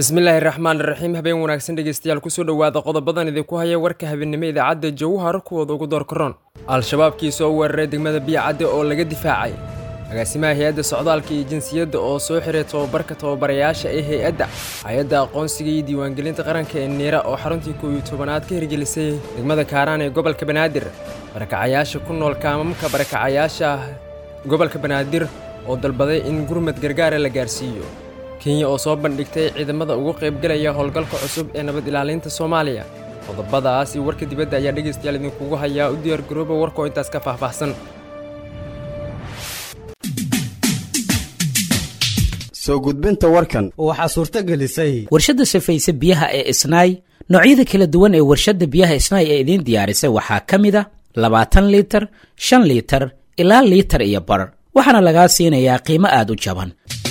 bismillaahi raxmaan raxiim habeen wanaagsan dhegeystayaal kusoo dhowaada qodobadan idinku haya warka habeenimo idaacadda jawhar kuwooda ugu door karoon al-shabaabkii soo weeraray degmada biyacadde oo laga difaacay agaasimaha hay-adda socdaalka iyo jinsiyadda oo soo xiray tobabarka tababarayaasha ee hay-adda hay-adda aqoonsiga iyo diiwaangelinta qaranka ee niira oo xaruntii koow iyo tobanaad ka hirgelisay degmada kaaraan ee gobolka banaadir barakacayaasha ku nool kaamamka barakacayaasha gobolka banaadir oo dalbaday in gurmad gargaara la gaarsiiyo kenya oo soo bandhigtay ciidamada ugu qaybgalaya howlgalka cusub ee nabad ilaalinta soomaaliya qodobadaas iyo warka dibadda ayaa dhegaystayaal idinkugu hayaa u diyaargarooba warkoo intaas ka faahfaahsan soo gudbinta warkan waxaa suurto gelisay warshadda safayse biyaha ee isnaay noocyada kala duwan ee warshadda biyaha isnaay ee idiin diyaarisay waxaa ka mid a labaatan liitar shan liitar ilaa liitar iyo bar waxaana lagaa siinayaa qiimo aada u jaban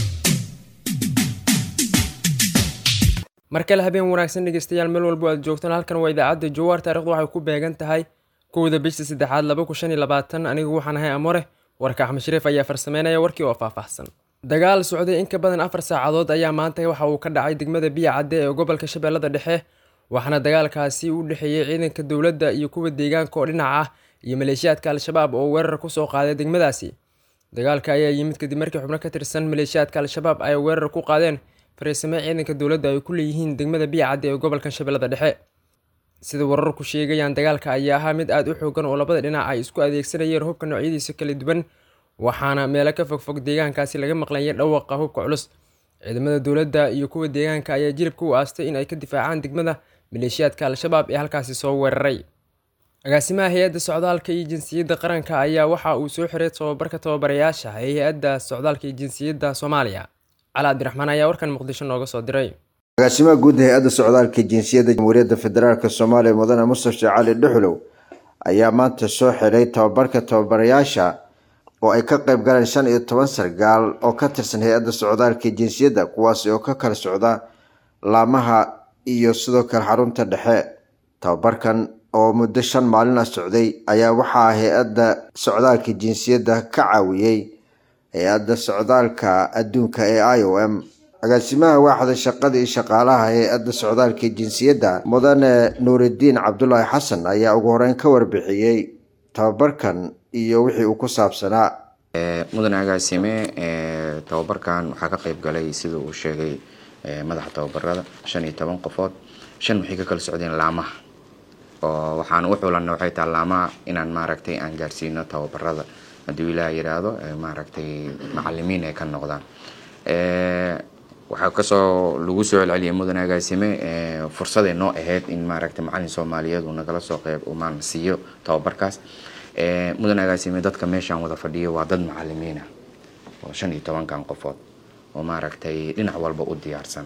mar kale habeen wanaagsan dhegeystayaal meel walbo aad joogtaan halkan waa idaacadda jawaar taarikhdu waxay ku beegan tahay kowda bisha saddexaad laba kun shan iyo labaatan anigu waxaan ahay amore warka axmed shariif ayaa farsameynaya warkii oo faahfaahsan dagaal socday in ka badan afar saacadood ayaa maanta waxa uu ka dhacay degmada biya cadde ee gobolka shabeellada dhexe waxaana dagaalkaasi u dhexeeyey ciidanka dowladda iyo kuwa deegaanka oo dhinac ah iyo maleeshiyaadka al-shabaab oo weerar kusoo qaaday degmadaasi dagaalka ayaa yimid kadib markii xubno ka tirsan maleeshiyaadka al-shabaab ay weerar ku qaadeen fariisame ciidanka dowladda ay ku leeyihiin degmada biya cadde ee gobolka shabeellada dhexe sida wararku sheegayaan dagaalka ayaa ahaa mid aada u xoogan oo labada dhinac ay isku adeegsanayeen hubka noocyadiisa kala duwan waxaana meelo ka fogfog deegaankaasi laga maqlayay dhawaqa hubka culus ciidamada dowladda iyo kuwa deegaanka ayaa jilibka u aastay in ay ka difaacaan degmada maleeshiyaadka al-shabaab ee halkaasi soo weeraray agaasimaha hay-adda socdaalka iyo jinsiyadda qaranka ayaa waxa uu soo xiray tobabarka tababarayaasha ee hay-adda socdaalka iyo jinsiyadda soomaaliya cali cabdiraxmaan ayaa warkan muqdisho nooga soo diray agaasimaha guud hay-adda socdaalka jinsiyadda jamhuuriyadda federaalk soomaaliya mudane mustafa cali dhuxlow ayaa maanta soo xiray tababarka tababarayaasha oo ay ka qayb galeen shan iyo toban sargaal oo ka tirsan hay-adda socdaalka jinsiyadda kuwaasi oo ka kala socda laamaha iyo sidoo kale xarunta dhexe tababarkan oo muddo shan maalin ah socday ayaa waxaa hay-adda socdaalka jinsiyadda ka caawiyey hay-adda socdaalka adduunka ee i o m agaasimaha waaxda shaqada iyo shaqaalaha hay-adda socdaalka jinsiyadda mudane nuuridiin cabdulaahi xasan ayaa ugu horeyn ka warbixiyey tababarkan iyo wixii uu ku saabsanaa mudane agaasime tababarkan waxaa ka qayb galay sida uu sheegay madaxa tababarada shan iyo toban qofood shan waxay ka kala socdeen laamaha oo waxaan u xulanna waxay taha laamaha inaan maaragtay aan gaarsiino tababarada hadduu ilaah yidhaahdo maaragtay macalimiin ay ka noqdaan waxaa kasoo lagu soo celceliyay mudane agaasime fursaday noo ahayd in maaragtay macalin soomaaliyeed uu nagala soo qeyb umaan siiyo tababarkaas mudane agaasime dadka meeshaan wada fadhiyo waa dad macalimiina oo shan iyo tobankan qofood oo maaragtay dhinac walba u diyaarsan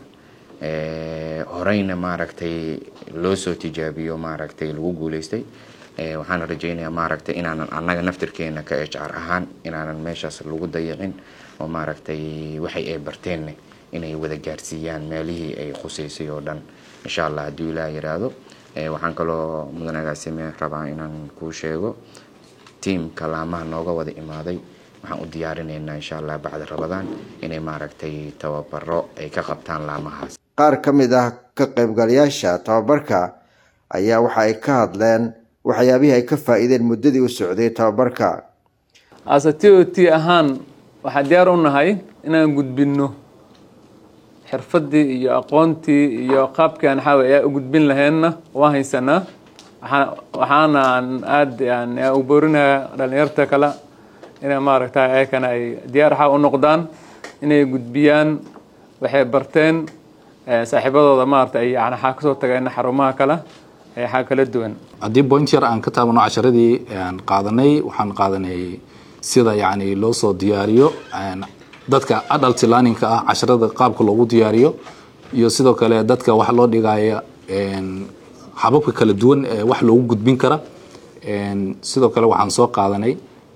horeyna maaragtay loo soo tijaabiyo maaragtay lagu guuleystay waxaana rajeynayaa maaragtay inaanan annaga naftirkeena ka hr ahaan inaanan meeshaas lagu dayicin oo maaragtay waxay ay barteenna inay wada gaarsiiyaan meelihii ay khuseysay oo dhan insha allah hadduu ilaah yiraahdo waxaan kaloo mudan agaasime rabaa inaan kuu sheego tiamka laamaha nooga wada imaaday waxaan u diyaarinaynaa insha allah bacda rabadaan inay maaragtay tababaro ay ka qabtaan laamahaas qaar ka mid ah ka qaybgalayaasha tababarka ayaa waxa ay ka hadleen waxyaabihii ay ka faa-iideen muddadii u socday tababarka ase t o t ahaan waxaan diyaar u nahay inaan gudbinno xirfaddii iyo aqoontii iyo qaabkii aan xaawa ayaa u gudbin laheenna waan haysanaa waxaana aan aada u boorinaya dhalinyarta kale inay maaragta ayakana ay diyaar xaa u noqdaan inay gudbiyaan waxay barteen saaxiibadooda maarata ay yani xaa kasoo tageen xarumaha kale ee xaa kala duwan haddii point yar aan ka taabano casharadii aan qaadanay waxaan qaadanay sida yani loo soo diyaariyo dadka adult learningka ah casharada qaabka loogu diyaariyo iyo sidoo kale dadka wax loo dhigaya hababka kala duwan ee wax loogu gudbin kara sidoo kale waxaan soo qaadanay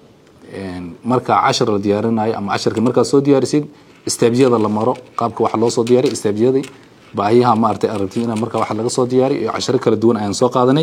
marka cashar la diyaarinayo ama casharka markaad soo diyaarisid staabyada la maro qaabka wax loo soo diyaariy staabyadii baahiyaha maaragtay aragti in marka wax laga soo diyaariyo iyo casharo kala duwan ayaan soo qaadanay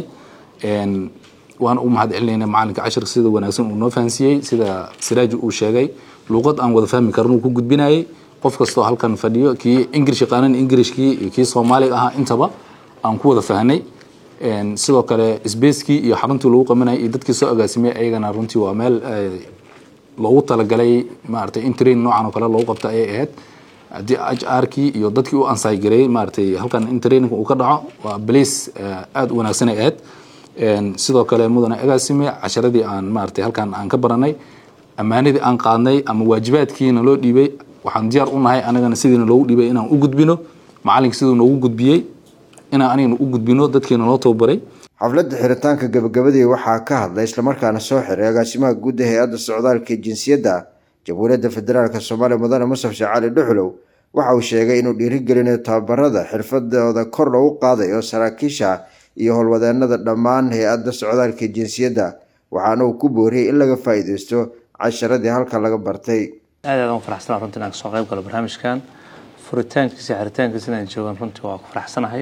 waan u mahad celinayna macalinka cashirka sida wanaagsan uu noo fahansiiyey sida siraaji uu sheegay luuqad aan wada fahmi karin uu ku gudbinayay qof kastoo halkan fadhiyo kii ingirish yaqaanan ingirishkii iyo kii soomaaliga ahaa intaba aan ku wada fahnay sidoo kale sbacekii iyo xaruntii lagu qabanayay iyo dadkii soo agaasimay ayagana runtii waa meel loogu talagalay maaragtay in train noocan oo kale loogu qabta ayay ahayd haddii h r kii iyo dadkii u ansay gareeyey maaragtay halkan in training uu ka dhaco waa place aada u wanaagsan ay ahayd sidoo kale mudane agaasime casharadii aan maaragtay halkan aan ka baranay ammaanadii aan qaadnay ama waajibaadkiina loo dhiibay waxaan diyaar u nahay anagana sidiina loogu dhiibay inaan u gudbino macalinka siduu noogu gudbiyey inaan anigana u gudbino dadkiina loo tababaray xafladda xiritaanka gabagabadii waxaa ka hadlay islamarkaana soo xiray agaasimaha guud ee hay-adda socdaalka ee jinsiyadda jamhuuriyadda federaalk soomaaliya mudane mustaf sheekh cali dhuxlow waxa uu sheegay inuu dhiirigelinayo tababarada xirfadooda kor loogu qaadayo saraakiisha iyo howlwadeenada dhammaan hay-adda socdaalka ee jinsiyadda waxaana uu ku booriyey in laga faa-iideysto casharadii halkan laga bartay aad aad aan faraxsanaha runtii inaan kasoo qayb galo barnaamijkan furitaankiisa xiritaankiisa inaan joogan runtii waa ku faraxsanahay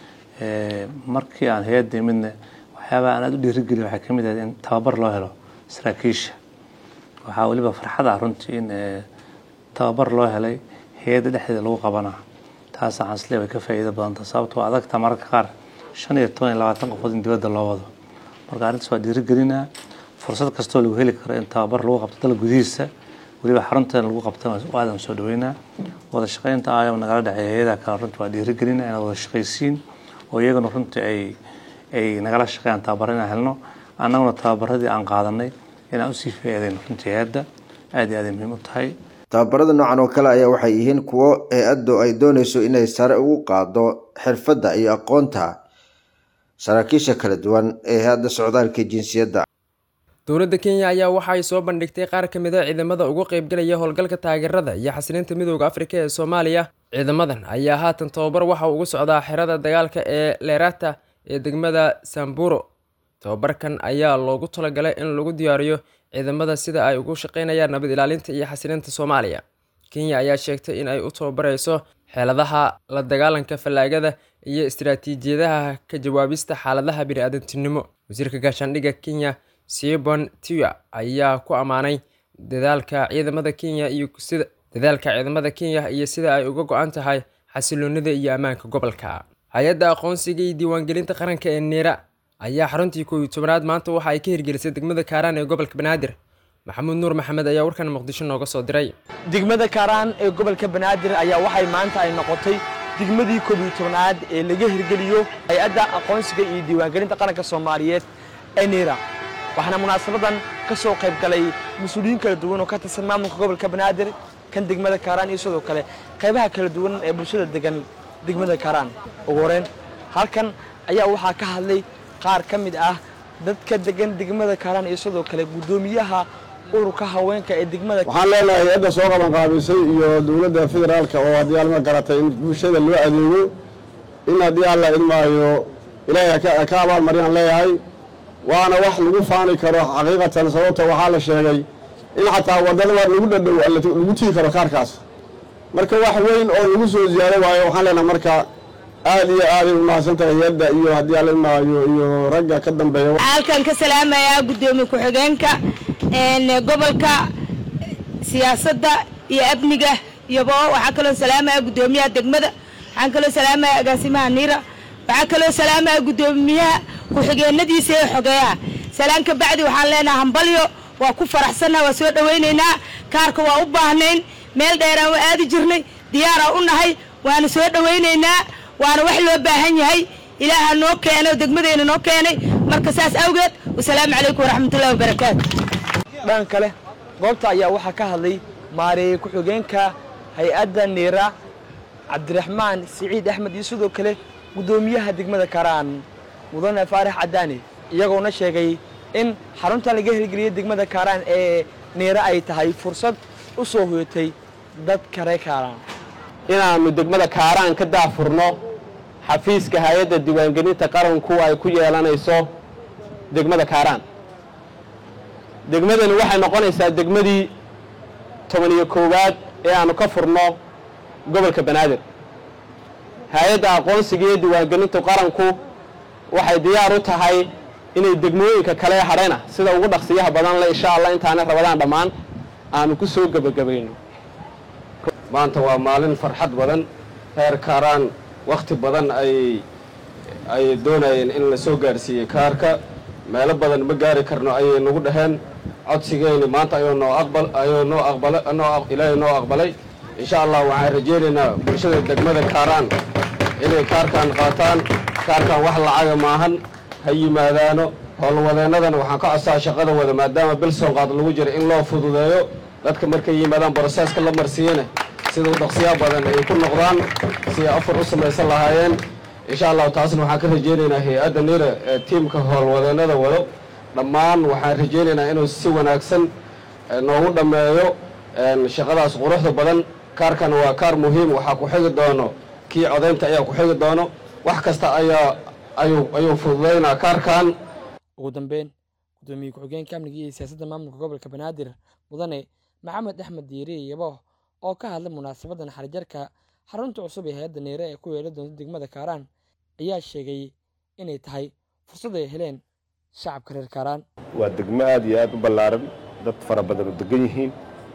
markii aan hay-adda imidna waxyaabaha aan aada u dhiirigeliyo waxay kamid ahayd in tababar loo helo saraakiisha waxaa weliba farxad ah runtii in tababar loo helay hay-adda dhexdeeda lagu qabanaa taas waxaan islee way ka faa'iido badanta sababtoo adagta mararka qaar shan iyo toban iyo labaatan qofood in dibadda loo wado marka arrintaas waa dhiirigelinaa fursad kastoo lagu heli karo in tababar lagu qabto dal gudihiisa weliba xarunteena lagu qabtana aadan soo dhaweynaa wada shaqeynta ayam nagala dhexeeya hay-adaha kale runtii waa dhiirigelina inaad wada shaqaysiin oo iyaguna runtii ay ay nagala shaqeeyaan tababaro inaan helno annaguna tababaradii aan qaadanay inaan usii faa'iidayno runtii hay-adda aad iyo aad ay muhiim u tahay tababarada noocan oo kale ayaa waxay yihiin kuwo hay-addu ay dooneyso inay sare ugu qaado xirfadda iyo aqoonta saraakiisha kala duwan ee hay-adda socdaalka jinsiyadda dowladda kenya ayaa waxa ay soo bandhigtay qaar ka mid a ciidamada uga qaybgalaya howlgalka taageerada iyo xasilinta midooda afrika ee soomaaliya ciidamadan ayaa haatan tababar waxa ugu socdaa xerada dagaalka ee lerata ee degmada samburo tababarkan ayaa loogu talagalay in lagu diyaariyo ciidamada sida ay ugu shaqeynayaan nabad ilaalinta iyo xasilinta soomaaliya kenya ayaa sheegtay in ay u tababareyso xeeladaha la dagaalanka fallaagada iyo istaraatiijiyadaha ka jawaabista xaaladaha bini-aadantinimo wasiirka gaashaandhigga kenya sibon tia ayaa ku ammaanay dadaalka ciidamada kenya iyo sida dadaalka ciidamada kenya iyo sida ay uga go-an tahay xasiloonida iyo ammaanka gobolka hay-adda aqoonsiga iyo diiwaangelinta qaranka ee neera ayaa xaruntii koob iyo tobanaad maanta waxa ay ka hirgelisay degmada kaaraan ee gobolka banaadir maxamuud nuur maxamed ayaa warkan muqdisho nooga soo diray degmada kaaraan ee gobolka banaadir ayaa waxay maanta ay noqotay degmadii koob iyo tobanaad ee laga hirgeliyo hay-adda aqoonsiga iyo diiwaangelinta qaranka soomaaliyeed ee neera waxaana munaasabadan ka soo qayb galay mas-uuliyiin kala duwan oo ka tirsan maamulka gobolka banaadir kan degmada kaaraan iyo sidoo kale qaybaha kala duwan ee bulshada degan degmada kaaraan ugu horeyn halkan ayaa waxaa ka hadlay qaar ka mid ah dadka degan degmada kaaraan iyo sidoo kale guddoomiyaha ururka haweenka ee degmada waxaan leenahay hay-adda soo qaban qaabisay iyo dowladda federaalka oo haddii alma garatay in bulshada loo adeego in haddii alla idmaayo ilaahay ka abaalmariyaan leeyahay waana wax lagu faani karo xaqiiqatan sababta waxaa la sheegay in xataa wadada lagu dhadhow lagu tigi karo kaarkaas marka wax weyn oo lagu soo ziyaaro waayo waxaan leenahay marka aad iyo aaday u mahadsantahay hay-adda iyo haddii alla idmaayo iyo ragga ka dambeeya halkan ka salaamayaa guddoomiye ku-xigeenka gobolka siyaasadda iyo amniga iyobo waxaa kaloo salaamaya guddoomiyaha degmada waxaan kaloo salaamaya agaasimaha niira waxaa kaloo salaamaya guddoomiyaha ku-xigeenadiisa ee xogeeyaha salaan ka bacdi waxaan leenaha hambalyo waa ku faraxsannaha waa soo dhowaynaynaa kaarka waa u baahnayn meel dheeraan waa aadi jirnay diyaaraa u nahay waana soo dhowaynaynaa waana wax loo baahan yahay ilaaha noo keenay oo degmadeyna noo keenay marka saas awgeed wasalaamu calaykum waraxmatullahi wabarakaatu dhan kale goobta ayaa waxaa ka hadlay maareeye ku-xigeenka hay-adda niira cabdiraxmaan siciid axmed iyo sidoo kale guddoomiyaha degmada karaan mudane faarax cadaani iyagoona sheegay in xaruntan laga hirgeliyay degmada kaaraan ee niira ay tahay fursad u soo hoyatay dadka reer kaaraan inaannu degmada kaaraan ka daafurno xafiiska hay-adda diiwaangelinta qaranku ay ku yeelanayso degmada kaaraan degmadani waxay noqonaysaa degmadii toban iyo koowaad ee aannu ka furno gobolka banaadir hay-adda aqoonsiga iyo diiwaangelinta qaranku waxay diyaar u tahay inay degmooyinka kale hadhayna sida ugu dhaqsiyaha badan le insha allah intaanay rabadaan dhammaan aanu ku soo gebagabayno maanta waa maalin farxad badan reer kaaraan wakhti badan ay ay doonayeen in la soo gaarsiiyey kaarka meelo badan ma gaari karno ayay nagu dhaheen codsigeyni maanta ayuu noo aqbal ayuu noo aqbala noo ilaahay noo aqbalay insha allah waxaan rajaynaynaa bulshada degmada kaaraan inay kaarkan qaataan kaarkan wax lacaga maahan ha yimaadaano howlwadeennadana waxaan ka codsaa shaqada wada maadaama bilson qaad lagu jira in loo fududeeyo dadka markay yimaadaan broseeska la marsiiyana sida u dhaqsiyaa badan ay ku noqdaan si ay afar u samaysan lahaayeen insha allahu taasna waxaan ka rajaynaynaa hay-adda nira ee tiimka howlwadeennada wado dhammaan waxaan rajaynaynaa inuu si wanaagsan noogu dhammeeyo shaqadaas quruxda badan kaarkan waa kaar muhiim waxaa ku xigi doono kii codaynta ayaa ku xigi doono wax kasta ayaa ayuu ayuu fududaynaa kaarkan ugu dambeyn gudoomiye ku-xigeenka amniga iyo siyaasadda maamulka gobolka banaadir mudane maxamed axmed diiri yabo oo ka hadlay munaasabaddan xarijarka xarunta cusub ee hay-adda neere ee ku yeela doonta degmada kaaraan ayaa sheegay inay tahay fursad ay heleen shacabka reer kaaraan waa degmo aad iyo aad u ballaaran dad fara badan oo degan yihiin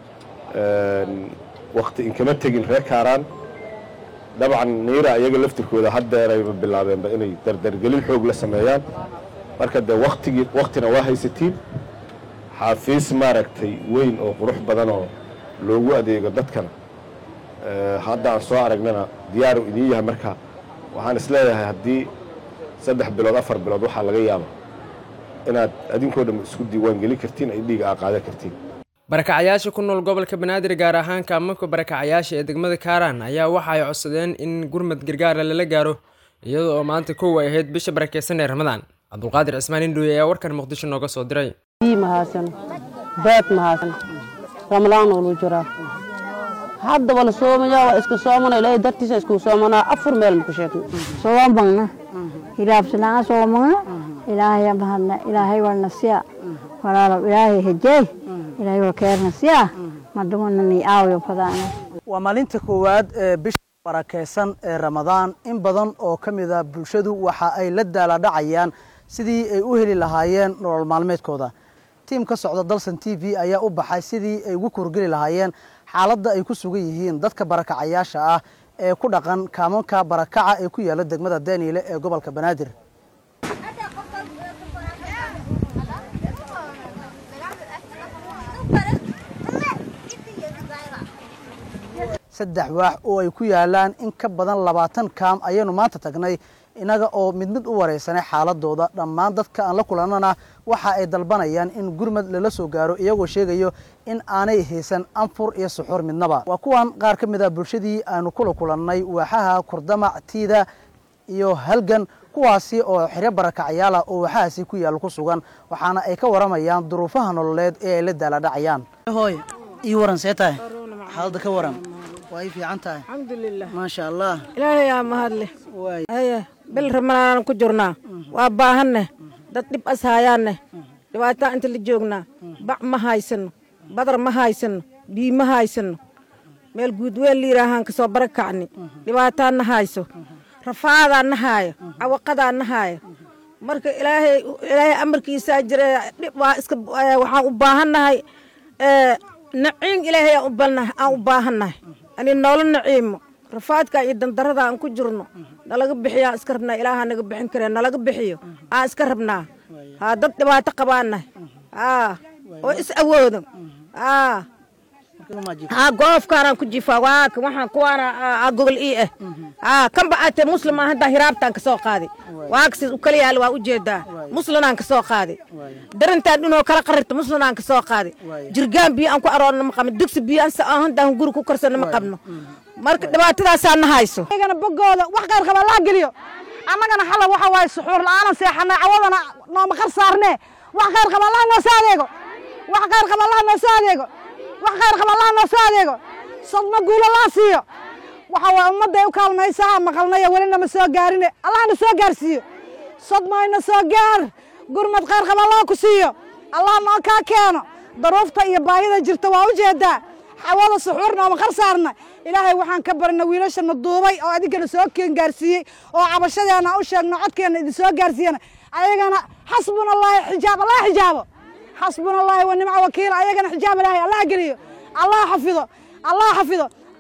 wakhti inkama tegin reer kaaraan dabcan niira iyaga laftirkooda haddeerayba bilaabeenba inay dardargelin xoog la sameeyaan marka dee waktigii waktina waa haysatiin xaafiis maaragtay weyn oo qurux badan oo loogu adeego dadkana hadda aan soo aragnana diyaaru idiin yahay marka waxaan isleeyahay haddii saddex bilood afar bilood waxaa laga yaaba inaad adinkoo dhan isku diiwaan gelin kartiin ay dhiiga aa qaadan kartiin barakacayaasha ku nool gobolka banaadir gaar ahaan kaamamka barakacayaasha ee degmada kaaraan ayaa waxa ay codsadeen in gurmad gargaara lala gaaro iyada oo maanta kow ay ahayd bisha barakeysan ee ramadaan cabdulqaadir cismaan indhuuye ayaa warkan muqdisho nooga soo diray mahadsan beed mahadsan ramlaan olu jiraa hadda wala soomaya waa iska soomana ilaahay dartiisa isku soomanaa afur meel maku sheegna soomagna hilaabsanaa soomagna ilaahay mahadna ilaahay walna siya walaalow ilaahay hejey ilaahay wal keerna siya madumana ni aawiyo fadaana waa maalinta koowaad ee bisha barakeysan ee ramadaan in badan oo ka mid a bulshadu waxa ay la daaladhacayaan sidii ay u heli lahaayeen nolol maalmeedkooda tiim ka socda dalsan t v ayaa u baxay sidii ay ugu korgeli lahaayeen xaaladda ay ku sugan yihiin dadka barakacayaasha ah ee ku dhaqan kaamanka barakaca ee ku yaala degmada daniile ee gobolka banaadir saddex waax oo ay ku yaalaan in ka badan labaatan kaam ayaynu maanta tagnay innaga oo mid mid u waraysanay xaaladooda dhammaan dadka aan la kulannana waxa ay dalbanayaan in gurmad lala soo gaaro iyagoo sheegayo in aanay haysan anfur iyo suxuur midnaba waa kuwan qaar ka mid a bulshadii aanu kula kulannay waaxaha kurdamac tiida iyo halgan kuwaasi oo xiryo barakacyaala oo waaxahaasi ku yaalla ku sugan waxaana ay ka waramayaan duruufaha nololeed ee ay la daaladhacayaan hooy ii waran see tahay xaaladda ka waran waa ii fiican tahay alxamdulilah maasha allah ilaahay aa mahadle haya bil ramadaanan ku jirnaa waa baahanne dad dhib as haayaanne dhibaataa inta la joognaa bac ma haysano badar ma haysano bii ma haysano meel guudween liiraahaan ka soo bara kacni dhibaataa na hayso rafaadaa na haayo cawaqadaa na haayo marka ilaahay ilaahay amarkiisaa jira dhib waa iska waxaan u baahannahay naciim ilaahay aan u balnahay aan u baahannahay ani noola naciimo rafaadka iyo dandarada aan ku jirno nalaga bixiyo aan iska rabnaa ilaaha naga bixin karee nalaga bixiyo aan iska rabnaa haa dad dhibaato qabaanahay haa oo is awoodo haa haa goofkaanaan ku jifaa waaka waxaan kuwaana aa gogol ii ah haa kanba aatee muslim aan haddaa hiraabtaan ka soo qaaday waakasiis u kala yaala waa ujeedaa muslinaan ka soo qaaday darintaan dhinoo kala qarirta muslinaan ka soo qaaday jirgaan biyo aan ku aroorna ma qabno digsi biyo aan haddaa guri ku karsano ma qabno marka dhibaatadaasaa na hayso ayagana bogooda wax qayr qaba laa geliyo annagana xala waxa waaye suxuur la'aanan seexanay cawadana nooma qar saarnee wax qayr qaba allah noo soo adeego wax qayr qaba allah noo soo adeego wax qayr qaba allah noo soo adeego sadma guulo laa siiyo waxa waaye ummadday u kaalmaysaha maqalnaya welina ma soo gaarine allahna soo gaarsiiyo sadmayna soo gaar gurmad qayr qaba allah ku siiyo allah noo kaa keeno daruufta iyo baahida jirta waa u jeedaa xawada suxuurna ooma qar saarna ilaahay waxaan ka barina wiilashana duubay oo adinkana soo keen gaarsiiyey oo cabashadeena u sheegno codkeena idin soo gaarsiiyana ayagana xasbuna allaahi xijaab allah xijaabo xasbuna allaahi wa nimca wakiila ayagana xijaab ilaahay allah geliyo allah xafido allah xafido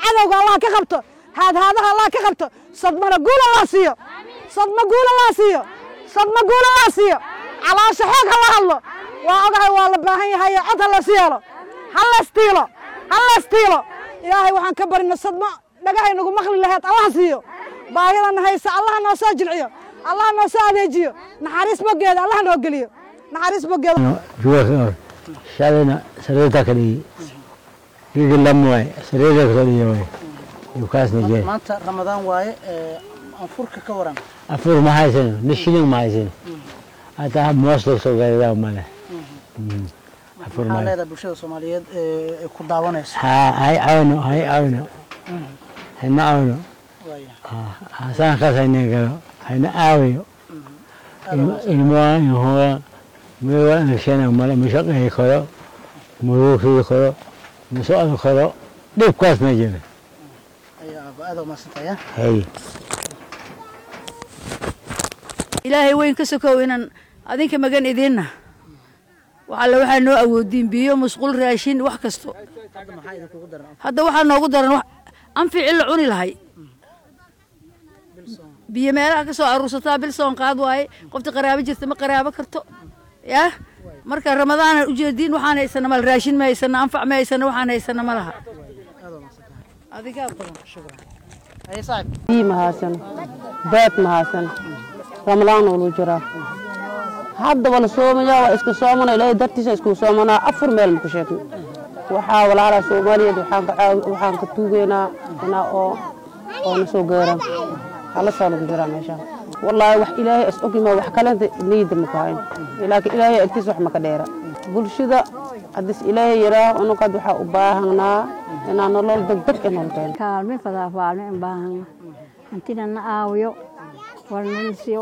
cadowga allah ka qabto haadhaadaha allah ka qabto sadmana guul allah siiyo sadma guul allah siiyo sadma guul allah siiyo caloosha xoog ha la hadlo waa ogahay waa la baahan yahay cod ha las yeelo ha laystiilo ha laystiilo ilaahay waxaan ka barino sadma dhagahay nagu maqli laheed allah siiyo baahidana haysa allah noo soo jilciyo allah noo soo adeejiyo naxariis bogeeda allah noo geliyo naxariis bogeeda juwa shalina sareta kali higi lamwaay sareta kali yoy yukaasna jee maanta ramadaan waaye anfurka ka waran afur ma haysano ni shilling ma haysano hataa moos loo soo gaadadaa male afur maxaa ma leedahay bulshada soomaaliyeed ee ku daawanayso ha hay awno hay awno hayna awno hasaan kaas hayna galo hayna aawayo ilmoa inhoa mewa inashana male mashaqehi karo muruukii karo masocon karo dhibkaas ma jira ayaa aada umadsantaya hay ilaahay weyn ka sokow inaan adinka magan idinna waxalle waxaa noo awoodiin biyo musqul raashin wax kasto hadda waxaa noogu daran wax anfici la cuni lahay biyo meelaha ka soo aruursataa bil soon qaad waaye qofti qaraabo jirta ma qaraabo karto yah marka ramadaanan ujeediin waxaan haysana mal raashin ma haysana anfac ma haysana waxaan haysana ma laha adigaa badan biyi ma haysano beed ma haysano ramlaan ulu jiraa haddaba la soomayaa waa iska soomana ilaahay dartiisa isku soomanaa afur meel maku sheegno waxaa walaalaa soomaaliyeed waxaan ka caawi waxaan ka tuugeynaa inaa oo oo na soo gaaraan halasaa lagu jiraa meeshaan wallaahi wax ilaahay is ogima wax kalenta niyadda maku hayn laakiin ilaahay agtiisa wax maka dheera bulshada haddis ilaahay yaraa unuqad waxaa u baahanaa inaa nolol degdeg in holkeeno kaalme fadaa faalme in baahana hantina na aawiyo warnanisiyo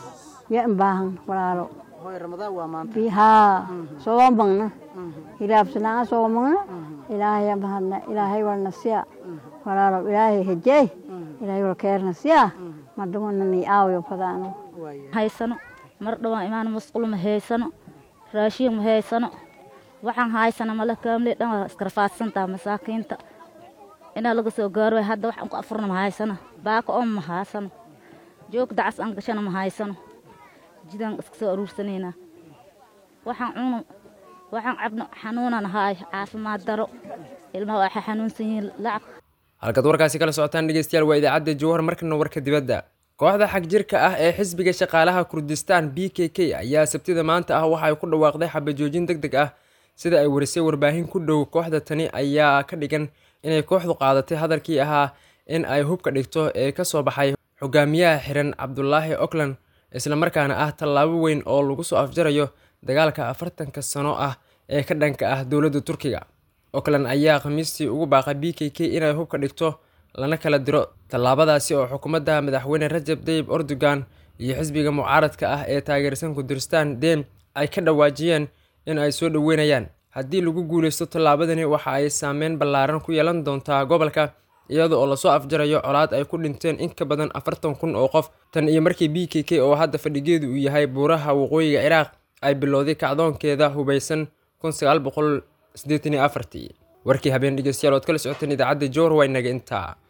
ya in baahan walaalo hooy ramadaan waa maanta bihaa soomagna hilaabsanaa soomagna ilaahay bahadna ilaahay warna siya walaalo ilaahay hejey ilaahay war keerna siya madumana ni aawiyo fadaano haysano mar dhawaan imaan masquul ma haysano raashiin ma haysano waxaan haysana mala kaamle dhan waa iskarfaadsantaa masaakiinta inaa laga soo gaaro waay hadda waxaan ku afurna ma haysano baaka oo ma haysano joog dacas aan gashana ma haysano jidaan iska soo aruursanaynaa waxaan cuno waxaan cabno xanuunan haay caafimaad daro ilmaha waxay xanuunsan yihiin lacag halkaad warkaasi kala socotaan dhegeystayaal waa idaacadda jowhar markana warka dibadda kooxda xagjirka ah ee xisbiga shaqaalaha kurdistaan b k k ayaa sabtida maanta ah waxa ay ku dhawaaqday xabajoojin deg deg ah sida ay warisay warbaahin ku dhow kooxda tani ayaa ka dhigan inay kooxdu qaadatay hadalkii ahaa in ay hubka dhigto ee ka soo baxay xogaamiyaha xiran cabdulaahi ockland islamarkaana ah tallaabo weyn oo lagu soo afjarayo dagaalka afartanka sano ah ee ka dhanka ah dowladda turkiga ockland ayaa khamiistii ugu baaqay b k k inay hubka dhigto lana kala diro tallaabadaasi oo xukuumadda madaxweyne rajab tayyib erdogan iyo xisbiga mucaaradka ah ee taageersan kurdirstaan dem ay ka dhawaajiyeen in ay soo dhoweynayaan haddii lagu guuleysto tallaabadani waxa ay saameyn ballaaran ku yeelan doontaa gobolka iyada oo lasoo afjarayo colaad ay ku dhinteen in ka badan afartan kun oo qof tan iyo markii b k k oo hadda fadhigeedu uu yahay buuraha waqooyiga ciraaq ay bilowday kacdoonkeeda hubaysan kun sagaal boqol siddeetan iyo afartii warkii habeen dhegeystayaal ood kala socoteen idaacadda joor waa inaga intaa